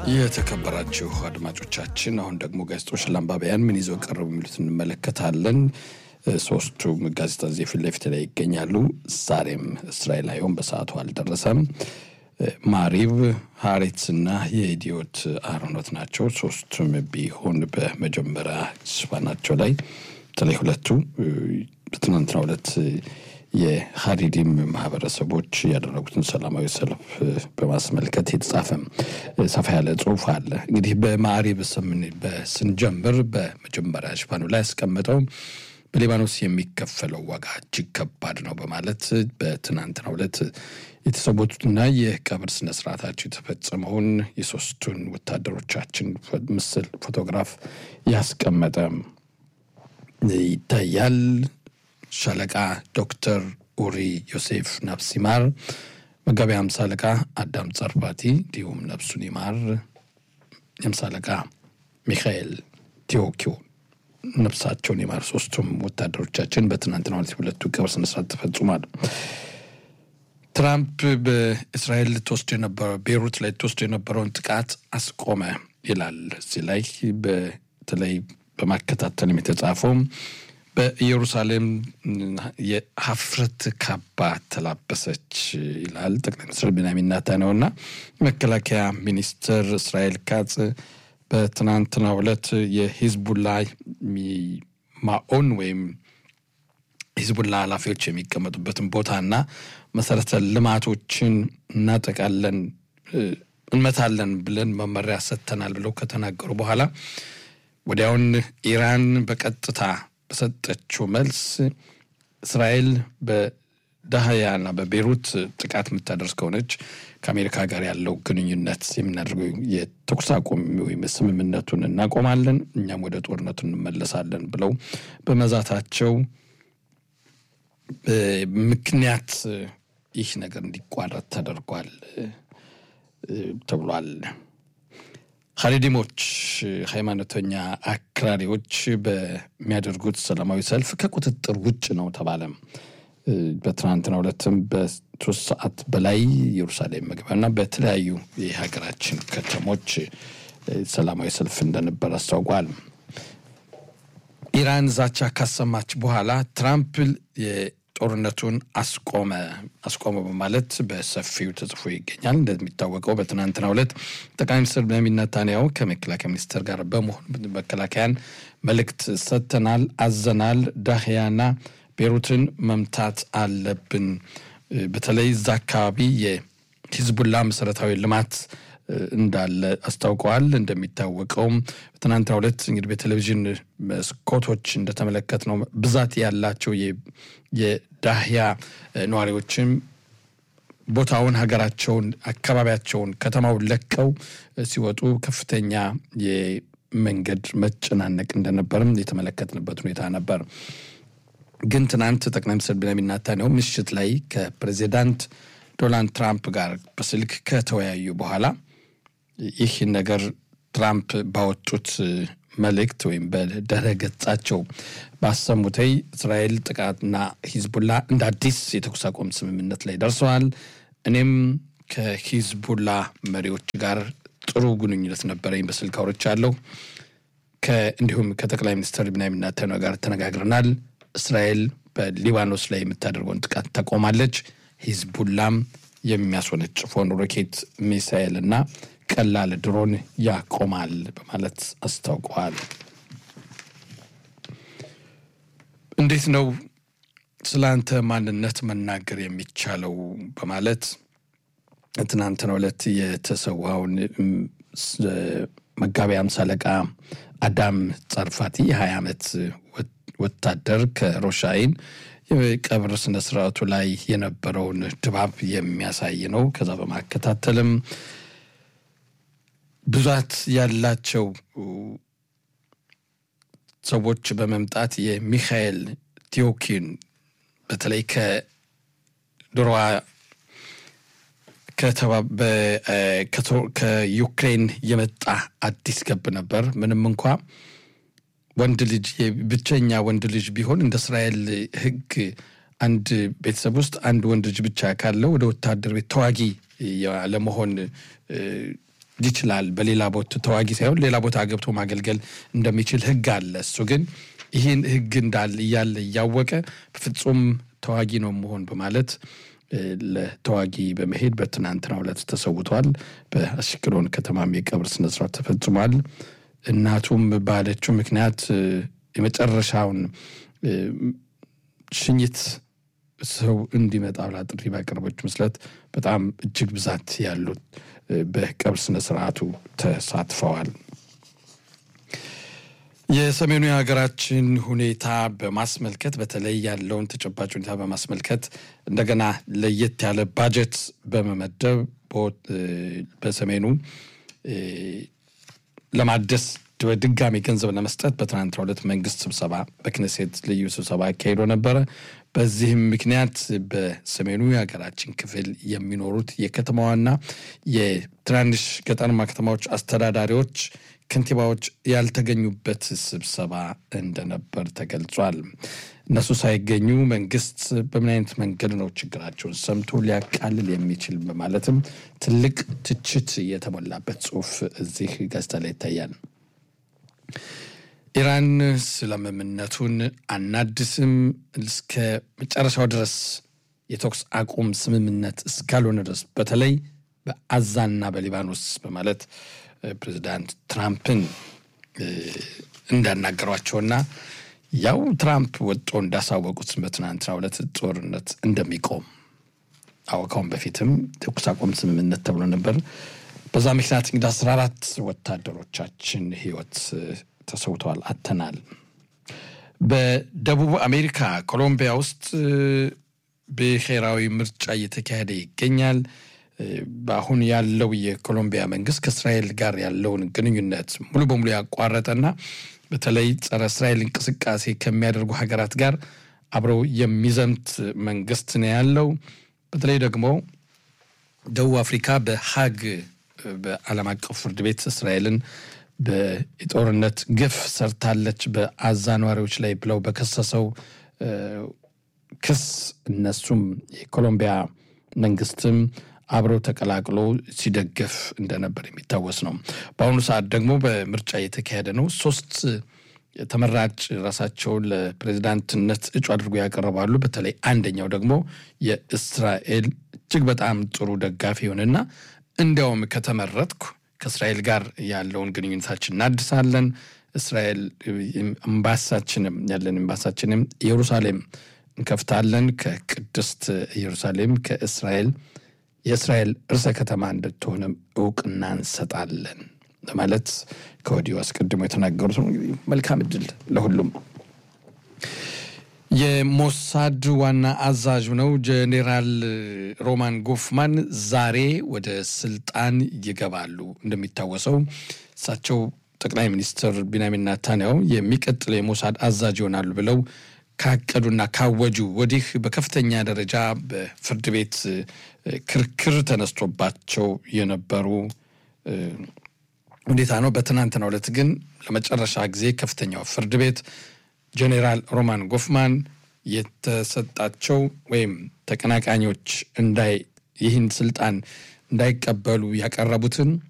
የተከበራችሁ አድማጮቻችን አሁን ደግሞ ጋዜጦች ለአንባቢያን ምን ይዘው ቀረቡ የሚሉት እንመለከታለን። ሶስቱም ጋዜጣ እዚህ ፊት ለፊት ላይ ይገኛሉ። ዛሬም እስራኤል አየሁም በሰዓቱ አልደረሰም። ማሪብ፣ ሀሬትስ እና የኢዲዮት አሮኖት ናቸው። ሶስቱም ቢሆን በመጀመሪያ ሽፋናቸው ላይ በተለይ ሁለቱ በትናንትናው ዕለት የሀዲዲም ማህበረሰቦች ያደረጉትን ሰላማዊ ሰልፍ በማስመልከት የተጻፈ ሰፋ ያለ ጽሁፍ አለ። እንግዲህ በማዕሪብ ስንጀምር በመጀመሪያ ሽፋኑ ላይ ያስቀመጠው በሊባኖስ የሚከፈለው ዋጋ እጅግ ከባድ ነው በማለት በትናንትናው ዕለት የተሰዉትና የቀብር ስነስርዓታቸው የተፈጸመውን የሶስቱን ወታደሮቻችን ምስል ፎቶግራፍ ያስቀመጠ ይታያል። ሻለቃ ዶክተር ኡሪ ዮሴፍ ነፍስ ይማር፣ መጋቢ ሃምሳ አለቃ አዳም ጸርፋቲ እንዲሁም ነፍሱን ይማር፣ የሃምሳ አለቃ ሚካኤል ቴዎኪዮ ነፍሳቸውን ይማር። ሶስቱም ወታደሮቻችን በትናንትናው ዕለት ሁለቱ ቀብር ስነስርዓት ተፈጽሟል። ትራምፕ በእስራኤል ልትወስድ የነበረው ቤይሩት ላይ ልትወስድ የነበረውን ጥቃት አስቆመ ይላል። እዚህ ላይ በተለይ በማከታተልም የተጻፈው በኢየሩሳሌም የሀፍረት ካባ ተላበሰች ይላል ጠቅላይ ሚኒስትር ቤንያሚን ኔታንያሁ እና መከላከያ ሚኒስትር እስራኤል ካጽ በትናንትናው ዕለት የሂዝቡላ ማኦን ወይም ሂዝቡላ ኃላፊዎች የሚቀመጡበትን ቦታና መሰረተ ልማቶችን እናጠቃለን፣ እንመታለን ብለን መመሪያ ሰጥተናል ብለው ከተናገሩ በኋላ ወዲያውን ኢራን በቀጥታ በሰጠችው መልስ እስራኤል በዳህያና በቤሩት ጥቃት የምታደርስ ከሆነች ከአሜሪካ ጋር ያለው ግንኙነት የምናደርገው የተኩስ አቁም ወይም ስምምነቱን እናቆማለን፣ እኛም ወደ ጦርነቱ እንመለሳለን ብለው በመዛታቸው ምክንያት ይህ ነገር እንዲቋረጥ ተደርጓል ተብሏል። ሀሪዲሞች ሃይማኖተኛ አክራሪዎች በሚያደርጉት ሰላማዊ ሰልፍ ከቁጥጥር ውጭ ነው ተባለ። በትናንትናው ዕለትም በሶስት ሰዓት በላይ ኢየሩሳሌም መግቢያና በተለያዩ የሀገራችን ከተሞች ሰላማዊ ሰልፍ እንደነበር አስታውቋል። ኢራን ዛቻ ካሰማች በኋላ ትራምፕ ጦርነቱን አስቆመ አስቆመ በማለት በሰፊው ተጽፎ ይገኛል። እንደሚታወቀው በትናንትናው ዕለት ጠቅላይ ሚኒስትር ቤንያሚን ኔታንያሁ ከመከላከያ ሚኒስትር ጋር በመሆን መከላከያን መልእክት ሰጥተናል፣ አዘናል፣ ዳህያና ቤሩትን መምታት አለብን። በተለይ እዛ አካባቢ የሂዝቡላ መሰረታዊ ልማት እንዳለ አስታውቀዋል። እንደሚታወቀውም በትናንትናው ዕለት እንግዲህ በቴሌቪዥን መስኮቶች እንደተመለከት ነው ብዛት ያላቸው የዳህያ ነዋሪዎችም ቦታውን፣ ሀገራቸውን፣ አካባቢያቸውን፣ ከተማውን ለቀው ሲወጡ ከፍተኛ የመንገድ መጨናነቅ እንደነበርም የተመለከትንበት ሁኔታ ነበር። ግን ትናንት ጠቅላይ ሚኒስትር ቤንያሚን ኔታንያሁ ምሽት ላይ ከፕሬዚዳንት ዶናልድ ትራምፕ ጋር በስልክ ከተወያዩ በኋላ ይህ ነገር ትራምፕ ባወጡት መልእክት ወይም በድረ ገጻቸው ባሰሙተይ እስራኤል ጥቃትና ሂዝቡላ እንደ አዲስ የተኩስ አቁም ስምምነት ላይ ደርሰዋል። እኔም ከሂዝቡላ መሪዎች ጋር ጥሩ ግንኙነት ነበረኝ፣ በስልክ አውርቻለሁ። እንዲሁም ከጠቅላይ ሚኒስትር ቤንያሚን ኔታንያሁ ጋር ተነጋግረናል። እስራኤል በሊባኖስ ላይ የምታደርገውን ጥቃት ታቆማለች፣ ሂዝቡላም የሚያስወነጭፈውን ሮኬት ሚሳኤል እና ቀላል ድሮን ያቆማል በማለት አስታውቀዋል። እንዴት ነው ስለ አንተ ማንነት መናገር የሚቻለው? በማለት ትናንትናው ዕለት የተሰዋውን መጋቢ ሃምሳ አለቃ አዳም ጸርፋቲ የሀያ ዓመት ወታደር ከሮሻይን የቀብር ስነ ስርዓቱ ላይ የነበረውን ድባብ የሚያሳይ ነው። ከዛ በማከታተልም ብዛት ያላቸው ሰዎች በመምጣት የሚካኤል ቴዎኪን በተለይ ከድሮዋ ከዩክሬን የመጣ አዲስ ገብ ነበር። ምንም እንኳ ወንድ ልጅ ብቸኛ ወንድ ልጅ ቢሆን እንደ እስራኤል ሕግ አንድ ቤተሰብ ውስጥ አንድ ወንድ ልጅ ብቻ ካለው ወደ ወታደር ቤት ተዋጊ ለመሆን ይችላል። በሌላ ቦታ ተዋጊ ሳይሆን ሌላ ቦታ ገብቶ ማገልገል እንደሚችል ህግ አለ። እሱ ግን ይህን ህግ እንዳለ እያለ እያወቀ በፍጹም ተዋጊ ነው መሆን በማለት ለተዋጊ በመሄድ በትናንትናው ዕለት ተሰውቷል። በአሽቅሎን ከተማም የቀብር ስነስርዓት ተፈጽሟል። እናቱም ባለችው ምክንያት የመጨረሻውን ሽኝት ሰው እንዲመጣ ብላ ጥሪ ባቀረበችው መሰረት በጣም እጅግ ብዛት ያሉት በቀብር ስነስርዓቱ ተሳትፈዋል። የሰሜኑ የሀገራችን ሁኔታ በማስመልከት በተለይ ያለውን ተጨባጭ ሁኔታ በማስመልከት እንደገና ለየት ያለ ባጀት በመመደብ በሰሜኑ ለማደስ በድጋሚ ገንዘብ ለመስጠት በትናንትናው ዕለት መንግስት ስብሰባ በክነሴት ልዩ ስብሰባ አካሂዶ ነበረ። በዚህም ምክንያት በሰሜኑ የሀገራችን ክፍል የሚኖሩት የከተማዋና የትናንሽ ገጠራማ ከተማዎች አስተዳዳሪዎች ከንቲባዎች ያልተገኙበት ስብሰባ እንደነበር ተገልጿል። እነሱ ሳይገኙ መንግስት በምን አይነት መንገድ ነው ችግራቸውን ሰምቶ ሊያቃልል የሚችል በማለትም ትልቅ ትችት የተሞላበት ጽሁፍ እዚህ ጋዜጣ ላይ ይታያል። ኢራን ስምምነቱን አናድስም እስከ መጨረሻው ድረስ የተኩስ አቁም ስምምነት እስካልሆነ ድረስ በተለይ በአዛና በሊባኖስ በማለት ፕሬዚዳንት ትራምፕን እንዳናገሯቸውና ያው ትራምፕ ወጦ እንዳሳወቁት በትናንትናው ዕለት ጦርነት እንደሚቆም አወካውን በፊትም ተኩስ አቁም ስምምነት ተብሎ ነበር። በዛ ምክንያት እንግዲህ አስራ አራት ወታደሮቻችን ህይወት ተሰውተዋል፣ አተናል። በደቡብ አሜሪካ ኮሎምቢያ ውስጥ ብሔራዊ ምርጫ እየተካሄደ ይገኛል። በአሁን ያለው የኮሎምቢያ መንግስት ከእስራኤል ጋር ያለውን ግንኙነት ሙሉ በሙሉ ያቋረጠና በተለይ ጸረ እስራኤል እንቅስቃሴ ከሚያደርጉ ሀገራት ጋር አብረው የሚዘምት መንግስት ነው ያለው። በተለይ ደግሞ ደቡብ አፍሪካ በሀግ በዓለም አቀፍ ፍርድ ቤት እስራኤልን በጦርነት ግፍ ሰርታለች በአዛ ነዋሪዎች ላይ ብለው በከሰሰው ክስ እነሱም የኮሎምቢያ መንግስትም አብረው ተቀላቅሎ ሲደገፍ እንደነበር የሚታወስ ነው። በአሁኑ ሰዓት ደግሞ በምርጫ እየተካሄደ ነው። ሶስት ተመራጭ ራሳቸውን ለፕሬዚዳንትነት እጩ አድርጎ ያቀርባሉ። በተለይ አንደኛው ደግሞ የእስራኤል እጅግ በጣም ጥሩ ደጋፊ ይሆንና እንዲያውም ከተመረጥኩ ከእስራኤል ጋር ያለውን ግንኙነታችን እናድሳለን፣ እስራኤል ኤምባሳችንም ያለን ኤምባሳችንም ኢየሩሳሌም እንከፍታለን፣ ከቅድስት ኢየሩሳሌም ከእስራኤል የእስራኤል ርዕሰ ከተማ እንድትሆንም እውቅና እንሰጣለን በማለት ከወዲሁ አስቀድሞ የተናገሩት ነው። እንግዲህ መልካም እድል ለሁሉም። የሞሳድ ዋና አዛዥ ነው ጄኔራል ሮማን ጎፍማን ዛሬ ወደ ስልጣን ይገባሉ። እንደሚታወሰው እሳቸው ጠቅላይ ሚኒስትር ቢንያሚን ናታንያሁ የሚቀጥለው የሞሳድ አዛዥ ይሆናሉ ብለው ካቀዱና ካወጁ ወዲህ በከፍተኛ ደረጃ በፍርድ ቤት ክርክር ተነስቶባቸው የነበሩ ሁኔታ ነው። በትናንትናው ዕለት ግን ለመጨረሻ ጊዜ ከፍተኛው ፍርድ ቤት ጄኔራል ሮማን ጎፍማን የተሰጣቸው ወይም ተቀናቃኞች እንዳይ ይህን ስልጣን እንዳይቀበሉ ያቀረቡትን